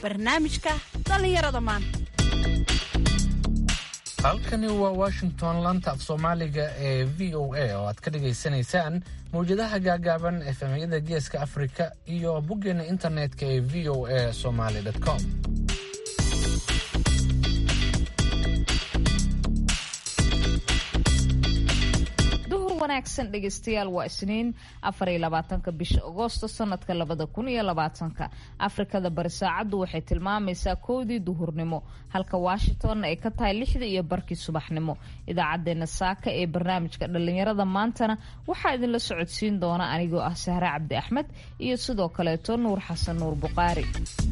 barnaamijka dhallinyarada maanta halkani waa washington laanta af soomaaliga ee v o a oo aad ka dhagaysanaysaan mawjadaha gaagaaban efemyada geeska afrika iyo boggeena internetka ee v o a somaly com duhur wanaagsan dhegeystayaal waa isniin afariyo labaatanka bisha agoosto sanadka labada kun iyo labaatanka afrikada bari saacaddu waxay tilmaamaysaa kowdii duhurnimo halka washingtonna ay ka tahay lixdii iyo barkii subaxnimo idaacadeena saaka ee barnaamijka dhallinyarada maantana waxaa idinla socodsiin doona anigoo ah sahre cabdi axmed iyo sidoo kaleeto nuur xasan nuur buqaari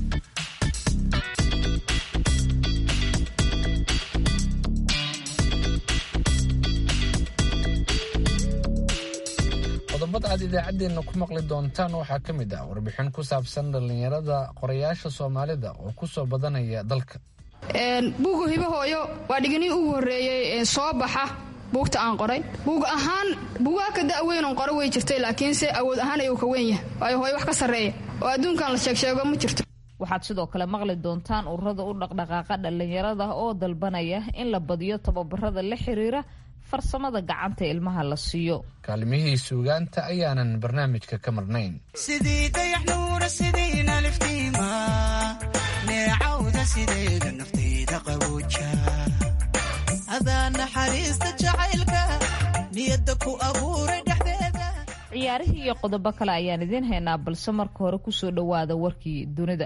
qodobada aad idaacaddeenna ku maqli doontaan waxaa ka mid ah warbixin ku saabsan dhallinyarada qorayaasha soomaalida oo ku soo badanaya dalka buuga hibahooyo waa dhiganihii ugu horreeyey soo baxa buugta aan qoray buug ahaan buugaa ka da'weynon qoro way jirtay laakiinse awood ahaan ayuu ka weyn yahay waayo hooyo wax ka sarreeya oo adduunkan la sheegsheego ma jirto waxaad sidoo kale maqli doontaan ururada u dhaqdhaqaaqa dhallinyarada oo dalbanaya in la badiyo tababarada la xiriira farsamada gacanta ilmaha la siiyo kaalmihii suugaanta ayaanan barnaamijka ka marnayn sidii dayaxnuura sidiina liftiima neecawda sideeda naftayda qabooja adaa naxariista jacaylka niyadda ku abuuray dhexdeeda ciyaarihii iyo qodobo kale ayaan idiin haynaa balse marka hore kusoo dhowaada warkii dunida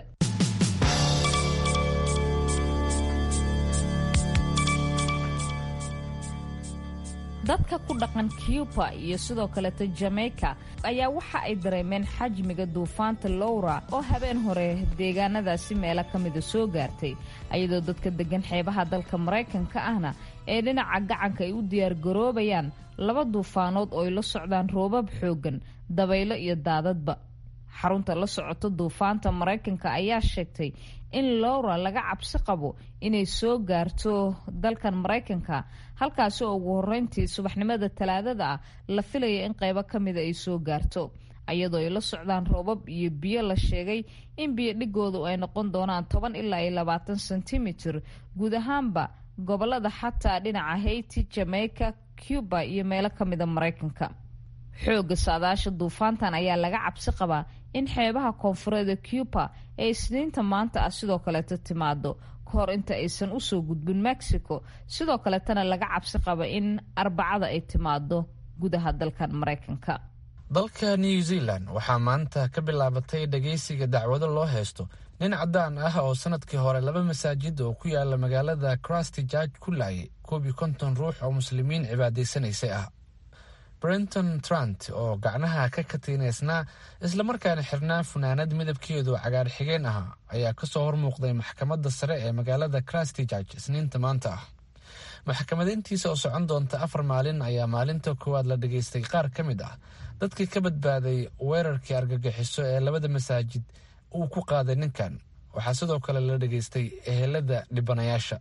dadka ku dhaqan cuba iyo sidoo kaleeta jamaica ayaa waxa ay dareemeen xajmiga duufaanta lowra oo habeen hore deegaanadaasi meelo ka mida soo gaartay ayadoo dadka degan xeebaha dalka maraykanka ahna ee dhinaca gacanka ay u diyaargaroobayaan laba duufaanood oo ay la socdaan roobab xooggan dabaylo iyo daadadba xarunta la socota duufaanta maraykanka ayaa sheegtay in lowra laga cabsi qabo inay soo gaarto dalkan maraykanka halkaasi oo ugu horeyntii subaxnimada talaadada ah la filaya in qaybo ka mida ay soo gaarto ayadoo ay la socdaan roobab iyo biyo la sheegay in biyo dhigoodu ay noqon doonaan toban ilaa iyo labaatan sentimitir guud ahaanba gobolada xataa dhinaca haiti jamaica cuba iyo meelo ka mida maraykanka xoogga saadaasha duufaantan ayaa laga cabsi qabaa in xeebaha koonfureeda cuba ee isniinta maanta ah sidoo kaleeto timaado ka hor inta aysan usoo gudbin mexico sidoo kaleetana laga cabsi qaba in arbacada ay timaado gudaha dalkan maraykanka dalka new zealand waxaa maanta ka bilaabatay dhageysiga dacwado loo haysto nin caddaan ah oo sanadkii hore laba masaajid oo ku yaala magaalada crusty george ku laayay koob iyo konton ruux oo muslimiin cibaadaysanaysay ah brenton trant oo gacnaha ka katiinaysnaa islamarkaana xirnaa funaanad midabkeedu cagaar xigeen ahaa ayaa kasoo hormuuqday maxkamadda sare ee magaalada crusty george isniinta maanta ah maxkamadayntiisa oo socon doonta afar maalin ayaa maalinta koowaad la dhageystay qaar ka mid ah dadkii ka badbaaday weerarkii argagixiso ee labada masaajid uu ku qaaday ninkan waxaa sidoo kale la dhageystay ehelada dhibanayaasha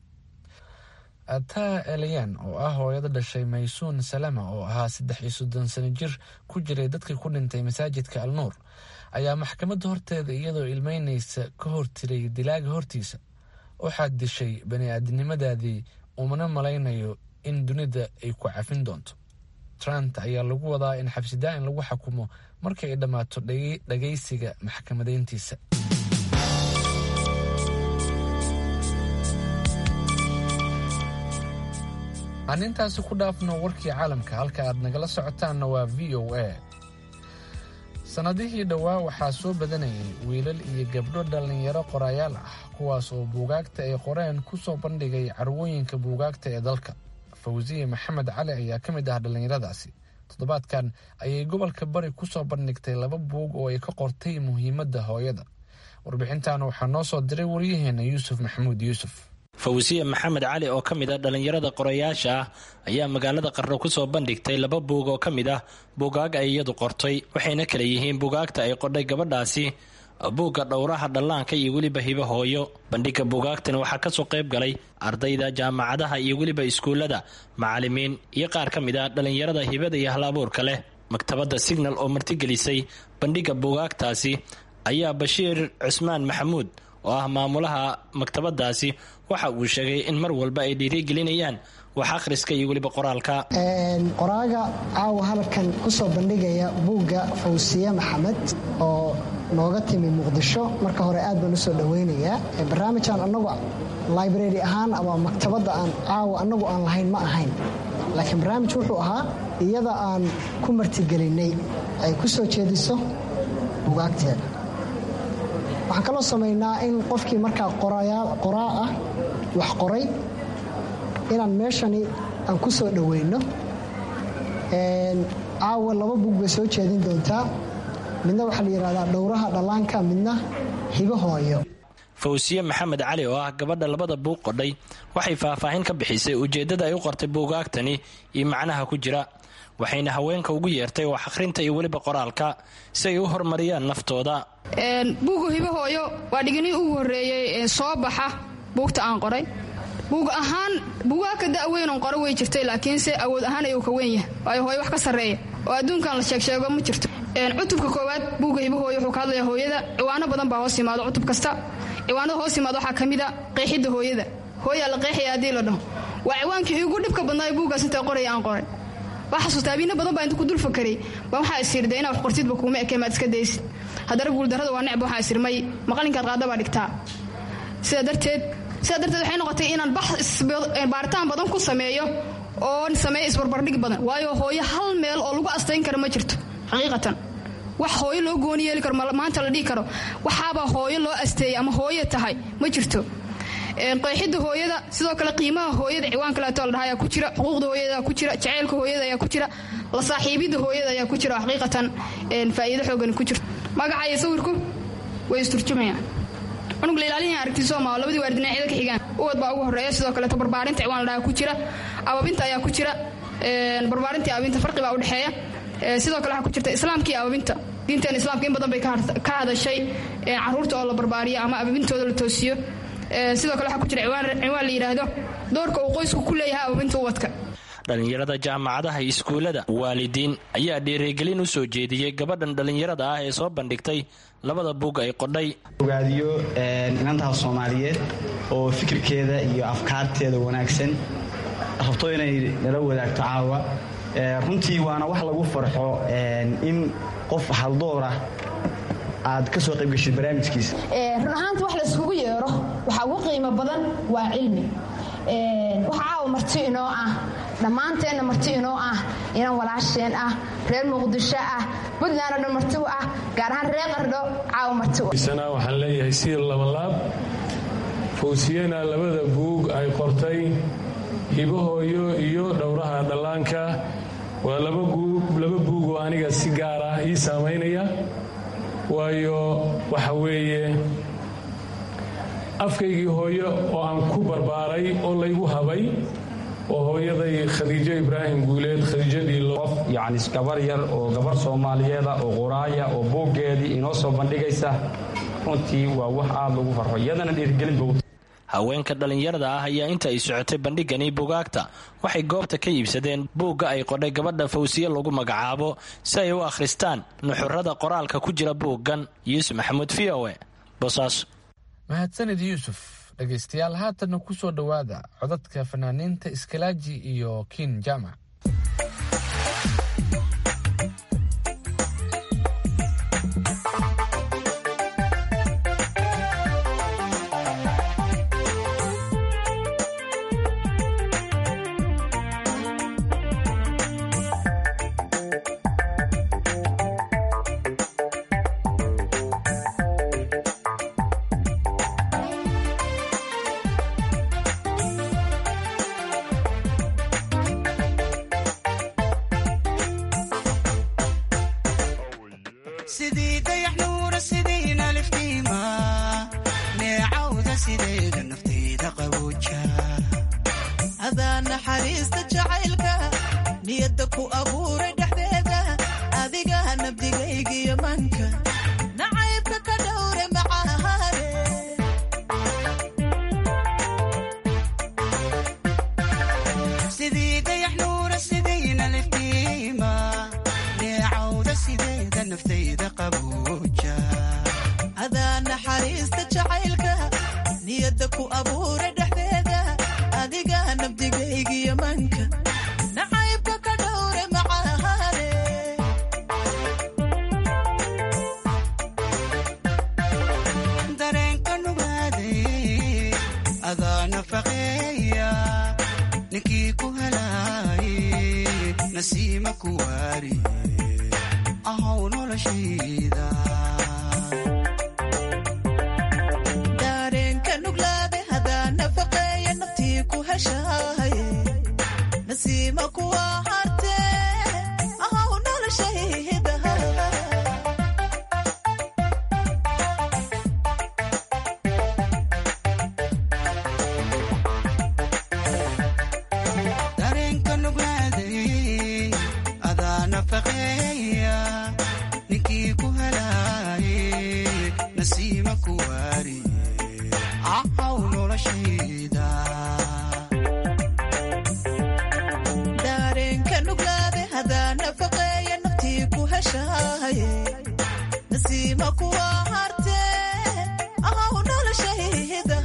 ataa eliyan oo ah hooyada dhashay maysuun salama oo ahaa saddex iyo soddon sano jir ku jiray dadkii ku dhintay masaajidka al nuur ayaa maxkamadda horteeda iyadoo ilmeynaysa ka hortiray dilaaga hortiisa waxaad dishay bani aadamnimadaadii umana malaynayo in dunida ay ku cafin doonto trant ayaa lagu wadaa in xabsidaa-in lagu xakumo markii ay dhammaato dhagaysiga maxkamadayntiisa aan intaasi ku dhaafno warkii caalamka halka aad nagala socotaanna waa v o a sannadihii dhowaa waxaa soo badanayay wiilal iyo gabdho dhallinyaro qorayaal ah kuwaas oo buugaagta ay qoreen ku soo bandhigay carwooyinka buugaagta ee dalka fawsiye maxamed cali ayaa ka mid ah dhallinyaradaasi toddobaadkan ayay gobolka bari ku soo bandhigtay laba buug oo ay ka qortay muhiimadda hooyada warbixintan waxaa noo soo diray waryaheena yuusuf maxamuud yuusuf fawsiye maxamed cali oo ka mid ah dhallinyarada qorayaasha ah ayaa magaalada qarno kusoo bandhigtay laba buug oo ka mid ah buugaag ay iyadu qortay waxayna kala yihiin buugaagta ay qodhay gabadhaasi buugga dhowraha dhallaanka iyo weliba hibo hooyo bandhigga buugaagtan waxaa kasoo qayb galay ardayda jaamacadaha iyo weliba iskuullada macalimiin iyo qaar ka mid ah dhallinyarada hibada iyo hal abuurka leh maktabadda signal oo martigelisay bandhigga buugaagtaasi ayaa bashiir cusmaan maxamuud oo ah maamulaha maktabadaasi waxa uu sheegay in mar walba ay dhiirigelinayaan wax akhriska iyo weliba qoraalka qoraaga caawa halkan kusoo bandhigaya buugga fawsiye maxamed oo nooga timi muqdisho marka hore aad baan usoo dhaweynayaa barnaamijkan anagu library ahaan ama maktabadda aan caawa anagu aan lahayn ma ahayn laakiin barnaamij wuxuu ahaa iyada aan ku martigelinay ay ku soo jeediso bugaagteeda waxaan kaloo samaynaa in qofkii markaa qoraa ah wax qoray inaan meeshani aan ku soo dhoweyno caawa laba bug bay soo jeedin doontaa midna waxaa la yidhahdaa dhowraha dhallaanka midna hibo hooyo fawsiye maxamed cali oo ah gabadha labada buug qodhay waxay faahfaahin ka bixisay ujeeddada ay u qortay buugaagtani iyo macnaha ku jira waxayna haweenka ugu yeertay wax akhrinta iyo weliba qoraalka si ay u horumariyaan naftooda buugu hibo hooyo waa dhiginii ugu horreeyey ee soo baxa buugta aan qoray buug ahaan buugaa ka da'weynon qoro way jirtay laakiinse awood ahaan ayuu ka weyn yahay waayo hooyo wax ka sarreeya oo adduunkan la sheegsheego ma jirto cutubka koowaad buugga hibo hooyo wuxuu ka hadlayaa hooyada ciwaano badan baa hoos yimaado cutub kasta ciwaanada hoos yimaado waxaa ka mid a qeexidda hooyada hooyaa la qeexaya haddii la dhaho waa ciwaankii igu dhibka badnaayo buuggaas intaa qoraya aan qoray waa xasuusta abiina badan baa inta ku dul fakarey baa waxaa isirda inaa wax qortidba kuuma ekee maad iska daysid haddana guuldarrada waa necba waxaa isirmay maqalinkaad qaada baa dhigtaa sidaa darteed sidaa darteed waxay noqotay inaan baaritaan badan ku sameeyo oo sameeyo isbarbardhig badan waayo hooyo hal meel oo lagu astayn karo ma jirto xaqiiqatan wax hooyo loo gooni yeeli karo maanta la dhihi karo waxaabaa hooyo loo asteeyay ama hooyo tahay ma jirto qeexidda hooyada sidoo kale qiimaha hooyada ciwaan kaleeto la dhaha ayaa ku jira xuquuqda hooyada ku jira jaceylka hooyada ayaa ku jira la saaxiibidda hooyada ayaa ku jira xaqiiqatan faa'iido xoogani ku jirto magaca iyo sawirku way isturjumayaan cunug la ilaalihin aragtiso ma labadii waalid dhinacyada ka xigaan uwad baa ugu horreeya sidoo kaleeto barbaarinta ciwaan la dhaha ku jira ababinta ayaa ku jira barbaarinta iyo ababinta farqi baa u dhexeeya sidoo kale waxaa ku jirta islaamka iyo ababinta diinteena islaamka in badan bay ka hadashay caruurta oo la barbaariyo ama ababintooda la toosiyo sidoo kale waxaa ku jira ciwaan la yidhaahdo doorka uu qoysku ku leeyahay ababinta uwadka dhallinyarada jaamacadaha iyo iskuullada waalidiin ayaa dhiirigelin u soo jeediyey gabadhan dhallinyarada ah ee soo bandhigtay labada buug ay qodhay ogaadiyo inantaas soomaaliyeed oo fikirkeeda iyo afkaarteeda wanaagsan rabto inay nala wadaagto caawa runtii waana wax lagu farxo in qof haldoora aad ka soo qaybgashid barnaamijkiisa run ahaanta wax layskugu yeero waxaa ugu qiimo badan waa cilmi waxa caawa marti inoo ah dhammaanteenna marti inoo ah inan walaasheen ah reer muqdisho ah puntland oo dhan marti u ah gaar ahaan reer qardho caawa marti u sana waxaan leeyahay sida labalaab fawsiyena labada buug ay qortay hibahooyo iyo dhowraha dhallaanka waa laba buug oo aniga si gaar ah ii saamaynaya waayo waxa weeye afkaygii hooyo oo aan ku barbaaray oo laygu habay oo hooyaday khadiijo ibraahim guuleed khadiijadii qof yacni gabar yar oo gabar soomaaliyeeda oo quraaya oo buuggeedii inoo soo bandhigaysa runtii waa wax aada lagu farxo iyadana dhiirgelin bow haweenka dhallinyarada ah ayaa inta ay socotay bandhigani buugaagta waxay goobta ka iibsadeen buugga ay qodhay gabadha fawsiye lagu magacaabo si ay u akhristaan nuxurada qoraalka ku jira buuggan yuusuf maxamuud v o e boosaaso mahadsanid yuusuf dhegaystayaal haatanna ku soo dhowaada codadka fanaaniinta iskalaaji iyo kiin jaamac sidii dayax nuura sidiina liftiima neecawda sideeda nafteyda qabooja adaa naxariista jacaylka niyadda ku abuuray dhexdeeda adiga nabdigaygiyo manka nacaybka ka dhowre macahaare sidii dayax nuura sidiina liftiima neecawda sideeda nafteyda qabooja adaa naxariista jacaylka niyadda ku abuura dhexdeeda adiga nabdigaygiyo manka nacaybka ka dhowre macahaane dareenka nugaaday adaa nafaqeeya ninkii ku helaaye nasiima ku waari ahow noloshayda dareenka nuglaade hadaa nafaqeeya naftii ku heshaaye nasiima kuwa harte ahow noloshayda dareenka nuglaaday adaa nafaqeeya ninkii ku helaaye nasiima ku waari ahow noloshayda dareenka nuglaade hadaa nafaqeeya naftii ku heshaaye nasiima kuwa harte ahow noloshayda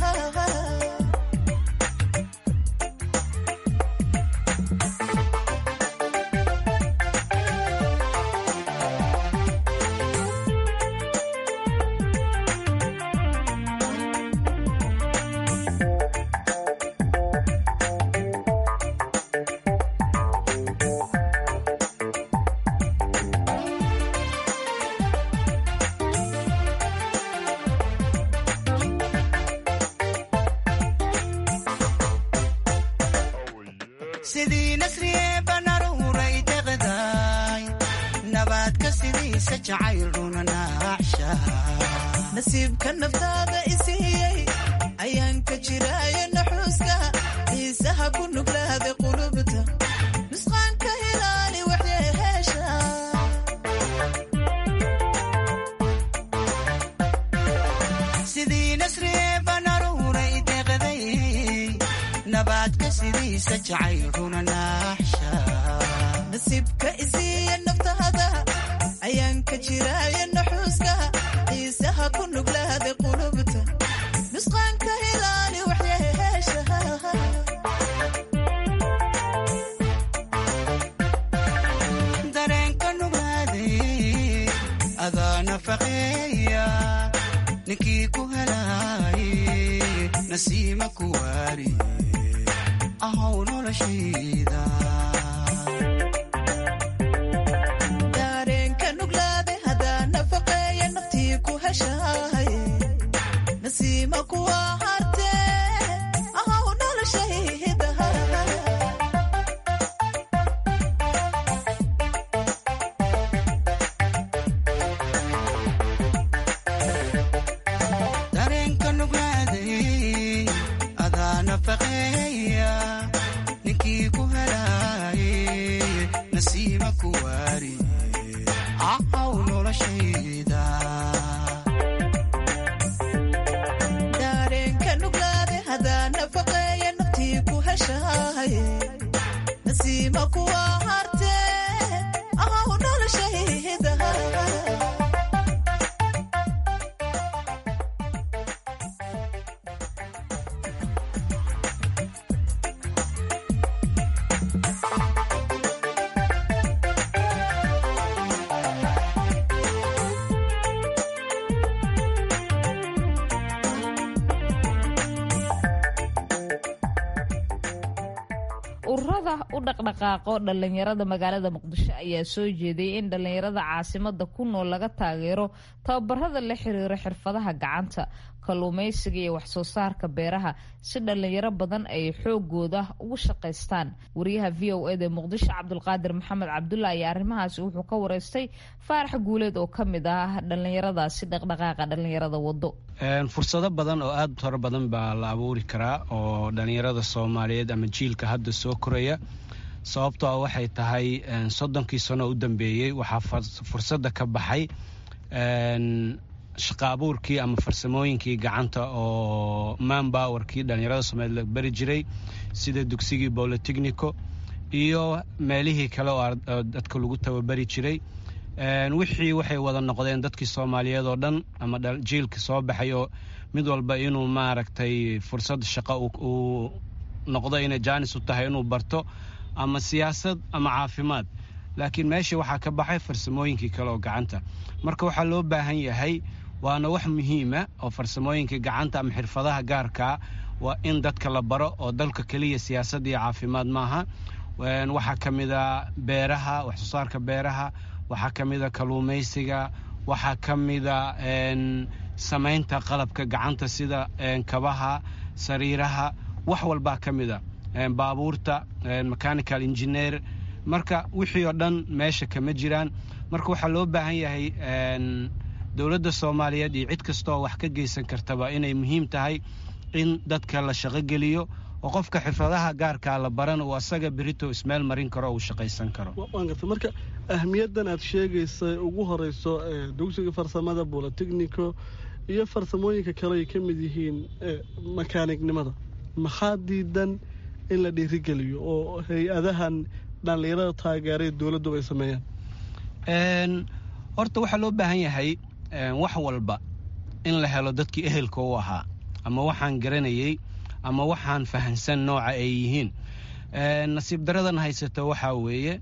sidii nasriye banaruuray deqdaay nabaadka sidiisa jacayl runa naacsha nasiibka naftaada isiiyey ayaan ka jiraayo naxuuska xiisaha ku nuglaada qulubta nusqaanka hilaali waxyeheesha sidii nasriye banaruuray deqday nabaadka sidiisa jacayl runa naaxsha nasiibka isiiya naftaada ayaan ka jiraayo naxuuska xiisaha ku nuglaada qulubta nusqaanka hilaali waxyeheesha dareenka nuglaaday adaa nafaqeeya ninkii ku helaaye nasiima ku waari ahow noloshayda dareenka nuglaade hadaa nafaqeeya naftii ku heshaaye nasiima kuwa harte ahow noloshayda dareenka nuglaaday adaa nafaqeeya ninkii ku helaaye nasiima ku waari ahow noloshayda dareenka nuglaade hadaa nafaqeeya naftii ku heshaaye nasiima kuwa harte ahow noloshayda ururada u dhaqdhaqaaqo dhallinyarada magaalada muqdisho ayaa soo jeediyay in dhallinyarada caasimada ku nool laga taageero tababarada la xiriira xirfadaha gacanta kalluumaysiga iyo waxsoo saarka beeraha si dhallinyaro badan ay xoogooda ugu shaqaystaan wariyaha v o eda muqdisho cabdulqaadir maxamed cabdulla ayaa arrimahaasi wuxuu ka wareystay faarax guuleed oo ka mid ah dhallinyaradaasi dhaqdhaqaaqa dhallinyarada wado fursado badan oo aada u taro badan baa la abuuri karaa oo dhallinyarada soomaaliyeed ama jiilka hadda soo koraya sababtoo ah waxay tahay soddonkii sano u dambeeyey waxaa fursadda ka baxay shaqa abuurkii ama farsamooyinkii gacanta oo manbowerkii dhallinyarada soomaaliyeed la beri jiray sida dugsigii bolotechnico iyo meelihii kale oo dadka lagu tababari jiray wixii waxay wada noqdeen dadkii soomaaliyeed oo dhan ama jiilka soo baxay oo mid walba inuu maaragtay fursad shaqo uu noqdo inay jaanis u tahay inuu barto ama siyaasad ama caafimaad laakiin meeshii waxaa ka baxay farsamooyinkii kale oo gacanta marka waxaa loo baahan yahay waana wax muhiima oo farsamooyinka gacanta ama xirfadaha gaarkaa waa in dadka la baro oo dalka keliya siyaasad iyo caafimaad maaha waxaa ka mida beeraha wax soo saarka beeraha waxaa ka mida kalluumaysiga waxaa ka mida samaynta qalabka gacanta sida kabaha sariiraha wax walbaa ka mida baabuurta mechanical engineer marka wixii oo dhan meesha kama jiraan marka waxaa loo baahan yahay dowladda soomaaliyeed iyo cid kastaoo wax ka geysan kartaba inay muhiim tahay in dadka la shaqogeliyo oo qofka xirfadaha gaarkaa la baran uu asaga berito ismeel marin karo uu shaqaysan karo marka ahmiyaddan aad sheegaysay ugu horeyso dugsiga farsamada bolotechnico iyo farsamooyinka kale ay ka mid yihiin makaanignimada maxaa diidan in la dhiirigeliyo oo hay-adahan dhallinyarada taageeray dowladdu ay sameeyaan horta waxaa loo baahan yahay wax walba in la helo dadkii ehelka u ahaa ama waxaan garanayey ama waxaan fahansan nooca ay yihiin nasiib daradan haysata waxaa weeye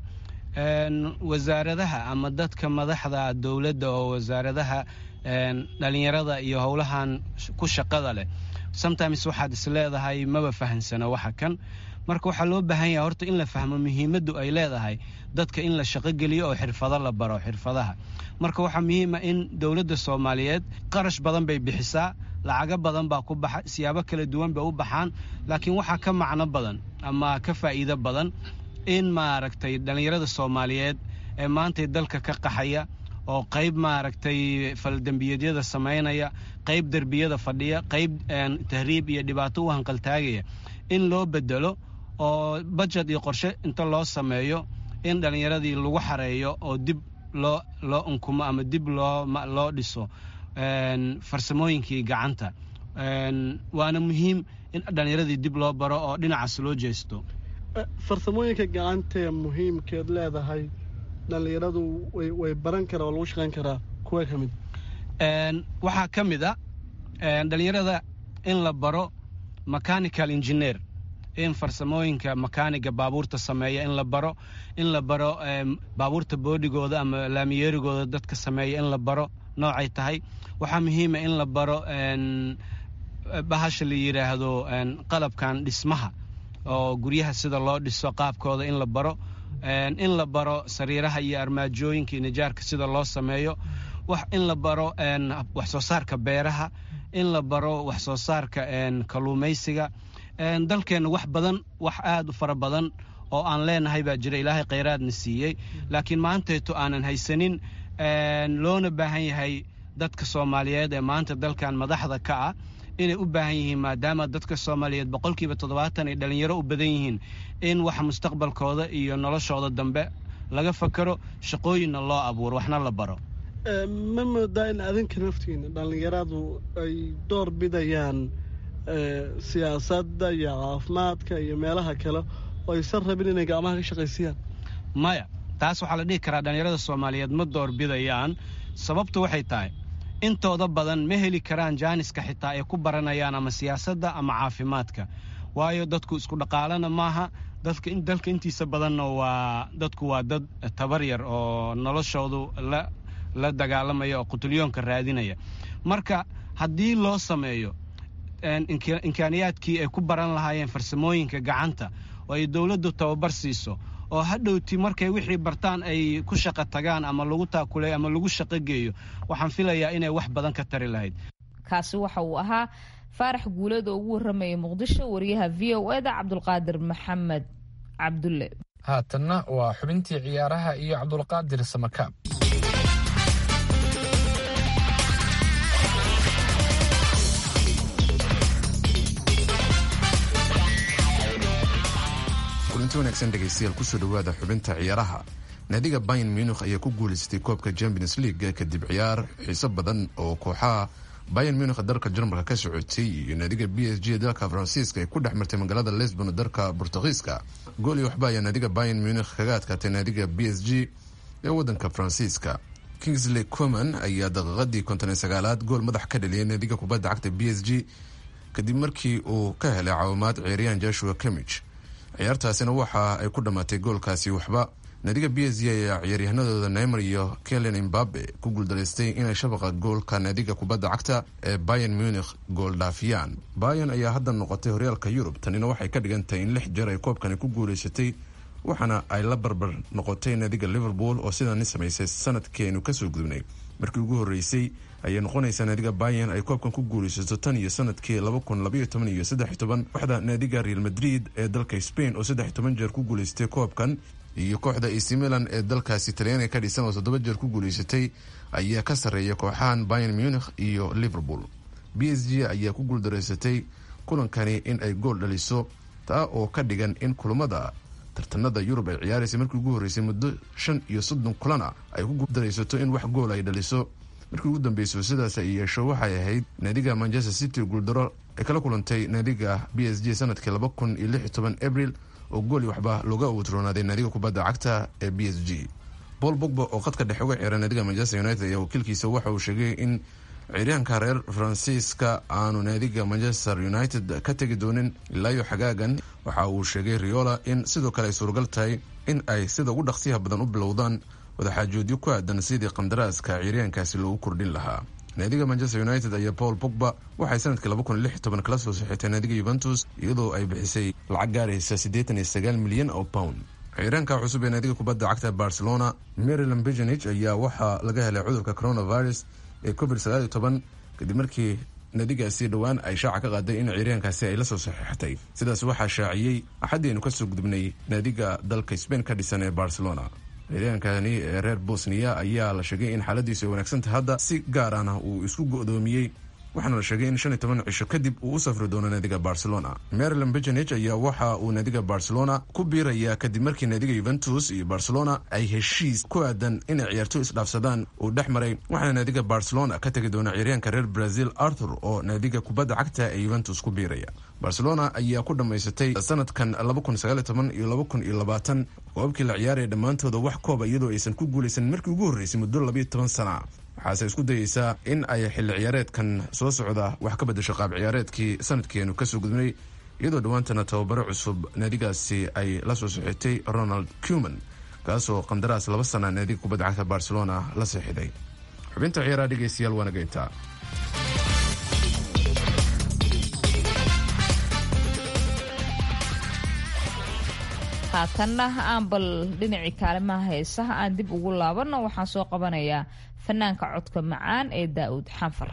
wasaaradaha ama dadka madaxda dowladda oo wasaaradaha dhalinyarada iyo howlahan ku shaqada leh sometimes waxaad is leedahay maba fahansana waxa kan marka waxaa loo baahan yahay horta in la fahmo muhiimaddu ay leedahay dadka in la shaqogeliyo oo xirfado la baro xirfadaha marka waxaa muhiima in dowladda soomaaliyeed qarash badan bay bixisaa lacago badan baa ku baxa siyaabo kala duwan bay u baxaan laakiin waxaa ka macno badan ama ka faa'iido badan in maaragtay dhallinyarada soomaaliyeed ee maantay dalka ka qaxaya oo qayb maaragtay faldembiyeedyada samaynaya qayb derbiyada fadhiya qayb tahriib iyo dhibaato u hanqaltaagaya in loo bedelo oo bajet iyo qorshe inta loo sameeyo in dhallinyaradii lagu xareeyo oo dib loo loo unkumo ama dib loo loo dhiso farsamooyinkii gacanta waana muhiim in dhallinyaradii dib loo baro oo dhinacaas loo jeesto farsamooyinka gacantaee muhiimkeed leedahay dhallinyaradu way baran karaa oo lagu shaqayn karaa kuwa ka mid waxaa ka mid a dhallinyarada in la baro mechanical engineer in farsamooyinka makaaniga baabuurta sameeya in la baro in la baro baabuurta boodhigooda ama laamiyeerigooda dadka sameeya in la baro noocay tahay waxaa muhiima in la baro bahasha la yidhaahdo qalabkan dhismaha oo guryaha sida loo dhiso qaabkooda in la baro in la baro sariiraha iyo armaajooyinka iyo nijaarka sida loo sameeyo in la baro wax soo saarka beeraha in la baro wax soo saarka kalluumaysiga dalkeenna wax badan wax aad u fara badan oo aan leenahay baa jira ilaahay khayraadna siiyey laakiin maantayto aanan haysanin loona baahan yahay dadka soomaaliyeed ee maanta dalkan madaxda ka ah inay u baahan yihiin maadaama dadka soomaaliyeed boqolkiiba toddobaatan ay dhallinyaro u badan yihiin in wax mustaqbalkooda iyo noloshooda dambe laga fakaro shaqooyinna loo abuuro waxna la baro ma moodaa in adinka naftiina dhallinyaradu ay door bidayaan siyaasadda iyo caafimaadka iyo meelaha kale oo aysan rabin inay gacmaha ka shaqaysiyaan maya taas waxaa la dhihi karaa dhallinyarada soomaaliyeed ma door bidayaan sababtu waxay tahay intooda badan ma heli karaan jaaniska xitaa ay ku baranayaan ama siyaasadda ama caafimaadka waayo dadku isku dhaqaalana maaha dadka dalka intiisa badanna waa dadku waa dad tabar yar oo noloshoodu la la dagaalamaya oo qutulyoonka raadinaya marka haddii loo sameeyo imkaaniyaadkii ay ku baran lahaayeen farsamooyinka gacanta oo ay dowladdu tababar siiso oo hadhowti markay wixii bartaan ay ku shaqo tagaan ama lagu taakuleeyo ama lagu shaqo geeyo waxaan filayaa inay wax badan ka tari lahayd kaasi waxa uu ahaa faarax guuleed oo ugu warramaya muqdisho wariyaha v o eda cabdulqaadir maxamed cabdulle haatanna waa xubintii ciyaaraha iyo cabdulqaadir samakaab kulanti wanaagsan dhegaystayaal kusoo dhowaada xubinta ciyaaraha naadiga bayan munikh ayaa ku guulaystay koobka champions league kadib ciyaar xiiso badan oo kooxaha bayan munikh dalka jarmalka ka socotay iyo naadiga b s g dalka faransiiska ay ku dhex martay magaalada lisbon dalka bortugiiska gool iyo waxba ayaa naadiga bayan munikh kaga adkaatay naadiga b s g ee wadanka faransiiska kingsley coman ayaa daqiiqadii konton iyo sagaalaad gool madax ka dhaliyay naadiga kubadda cagta b s g kadib markii uu ka helay caawimaad ciyaaryahan joshua camich ciyaartaasina waxa ay ku dhammaatay goolkaasi waxba naadiga b s g ayaa ciyaaryahanadooda neymar iyo kelen imbabe ku guuldaraystay inay shabaqa goolka naadiga kubadda cagta ee bayan munich gool dhaafiyaan bayan ayaa hadda noqotay horyaalka yurub tanina waxay ka dhigan tahay in lix jeer ay koobkani ku guulaysatay waxaana ay la barbar noqotay naadiga liverpool oo sidani samaysay sanadkeenu kasoo gudubnay markii ugu horeysay ayay noqonaysaa naadiga bayan ay koobkan ku guulaysato tan iyo sanadkii laba kun labaiyo toban iyo saddex iyo toban kooxda naadiga real madrid ee dalka spain oo saddex iyo toban jeer ku guulaysatay koobkan iyo kooxda ac milan ee dalkaasi talyaaniga ka dhisan oo toddoba jeer ku guulaysatay ayaa ka sarreeya kooxahan bayan munich iyo liverpool b s g ayaa ku guuldaraysatay kulankani in ay gool dhaliso taa oo ka dhigan in kulamada tartanada yurub ay ciyaaraysay markii ugu horreysay muddo shan iyo soddon kulana ay ku guuldaraysato in wax gool ay dhaliso markii ugu dambeyso sidaas ay yeesho waxay ahayd naadiga manchester city guuldaro ay kala kulantay naadiga b s g sanadkii laba kun iyo lix iyo toban abril oo gooli waxba looga utroonaaday naadiga kubadda cagta ee b s g paul bogba oo qadka dhexe uga ciyaara naadiga manchester united ayaa wakiilkiisa waxa uu sheegay in ciyaaryahanka reer faransiiska aanu naadiga manchester united ka tegi doonin ilaayo xagaagan waxa uu sheegay riola in sidoo kale ay suuragal tahay in ay sida ugu dhaqsiyaha badan u bilowdaan wadaxaajoodyo ku aadan sidii qandaraaska ciyaaryahankaasi loogu kordhin lahaa naadiga manchester united ayaa paul bogba waxay sanadkii laba kun lix iyo toban kala soo saxiitay naadiga yuventus iyadoo ay bixisay lacag gaaraysa siddeetan iyo sagaal milyan oo pound ciyaaryahanka cusub ee naadiga kubadda cagta barcelona maryland begenich ayaa waxaa laga helay cudurka coronavirus ee covid sagaal iyo toban kadib markii naadigaasi dhowaan ay shaaca ka qaaday in ciyaaryahankaasi ay la soo saxiixatay sidaas waxaa shaaciyey axaddiaynu kasoo gudubnay naadiga dalka spain ka dhisan ee barcelona ciyaaryahankani ee reer bosniya ayaa la sheegay in xaaladiisu ay wanaagsantahay hadda si gaar ahna uu isku go-doomiyey waxaana la sheegay in shan iyo toban cisho kadib uu u safri doono naadiga barcelona maryland begenich ayaa waxa uu naadiga barcelona ku biirayaa kadib markii naadiga yuventus iyo barcelona ay heshiis ku aadan inay ciyaarto isdhaafsadaan uu dhex maray waxaana naadiga barcelona ka tegi doona ciyaaryahanka reer brazil arthur oo naadiga kubadda cagta ee yuventus ku biiraya barcelona ayaa ku dhammaysatay sanadkan laba kun sagaal iyo toban iyo laba kun iyo labaatan koobabkii la ciyaaraya dhammaantooda wax kooba iyadoo aysan ku guulaysan markii ugu horreysay muddo labayo toban sana waxaase isku dayeysaa in ay xilli ciyaareedkan soo socda wax ka bedasho qaab ciyaareedkii sanadkeenu kasoo gudbnay iyadoo dhowaantana tababaro cusub naadigaasi ay la soo saxiitay ronald cuman kaasoo qandaraas laba sana naadiga kubadda cagta barcelona la seexiday xubinta ciyaaraha dhegeystayaal waana geyntaa haatanna aan bal dhinacii kaalimaha heesaha aan dib ugu laabanno waxaan soo qabanayaa fanaanka codka macaan ee daa'uud xanfar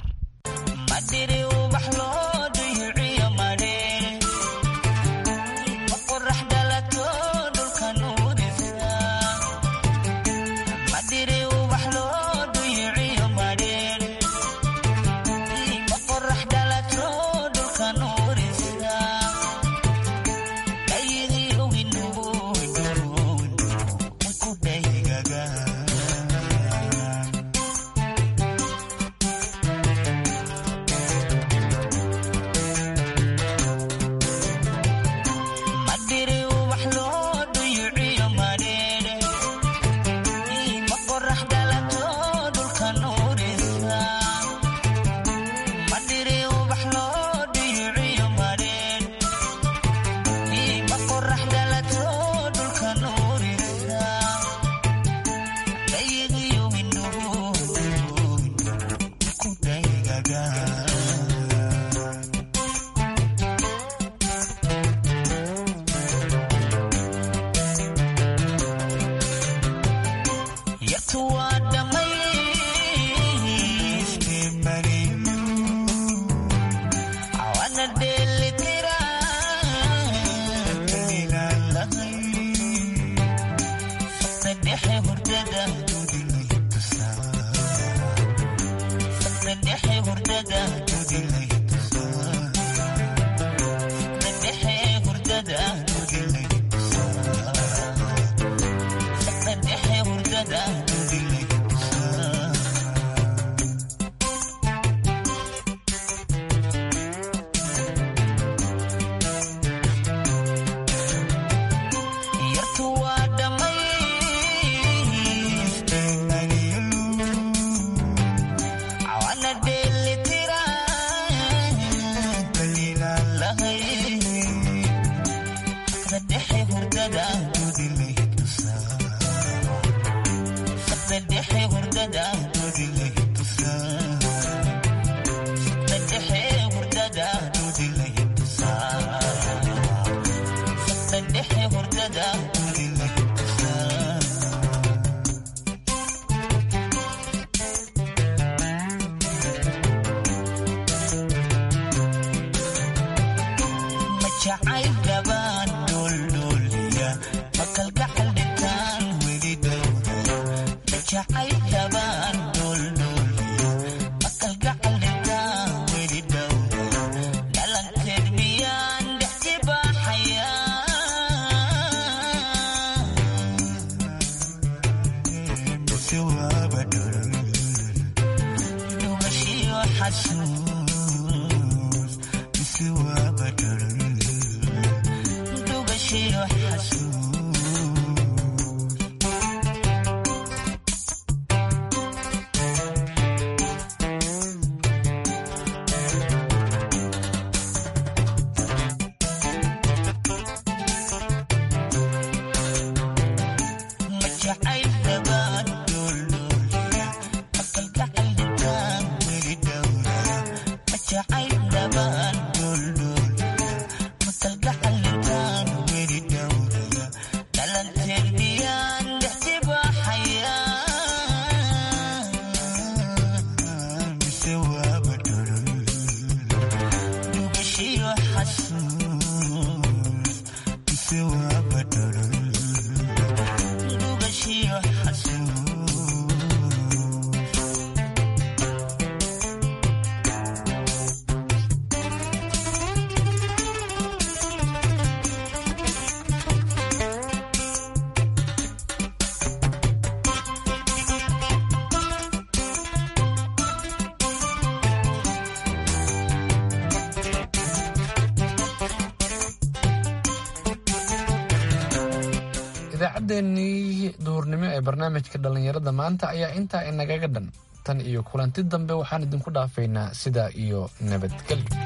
idaacaddeenii duhurnimo ee barnaamijka dhallinyarada maanta ayaa intaa inagaga dhan tan iyo kulanti dambe waxaan idinku dhaafaynaa sidaa iyo nabadgelyo